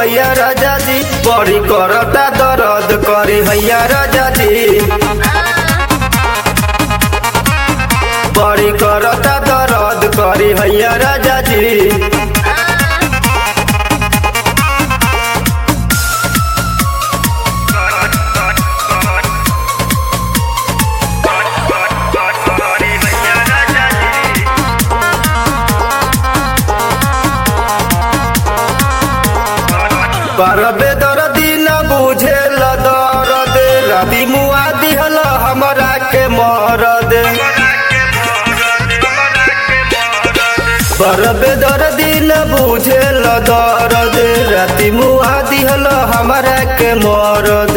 कलैया राजा जी बड़ी करता दर्द करी हैया राजा जी बड़ी करता दर्द करी हैया राजा जी परबे दर्दी न बुझे दर्द राती मुआ दिहल हमरा के मरद परबे दर्दी न बुझे दर्द राती मुआ दिहल हमरा के मरद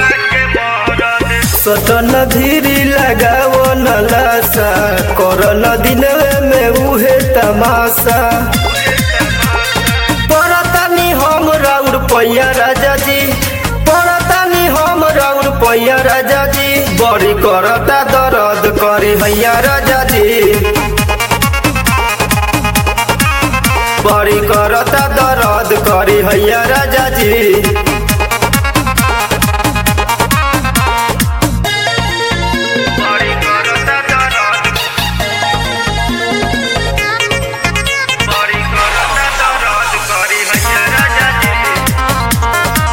सटन धीरी लगाओ न लासा करन दिन में उहे तमाशा परतानी हम राउर पैया राजा जी परतानी हम राउर पैया राजा जी बड़ी करता दर्द करी हैया राजा जी बड़ी करता दर्द करी हैया राजा जी बड़ी करता दरद बड़ी करता दरद करी हैया राजा जी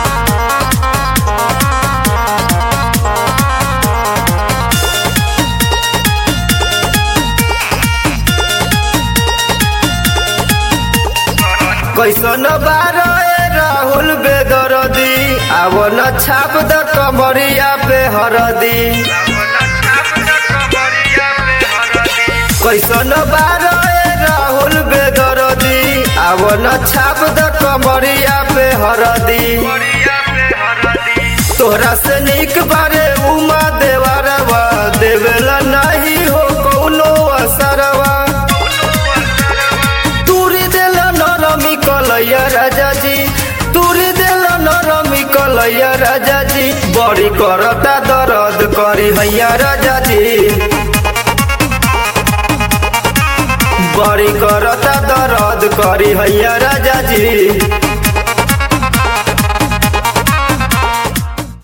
कैसन बार राहुल बेदरदी आव न छाप द कमरिया पे हरदी कैसन बार राहुल बेदरदी आव न छाप द कमरिया पे हरदी तोहरा से निक बारे उमा देवरवा देवेला नहीं हो कौनो असरवा तुरी देल नरमी कलैया राजा जी तुरी देल नरमी कलैया राजा जी बड़ी करता दर्द करी हैया राजा जी बड़ी करता दर्द करी हैया राजा जी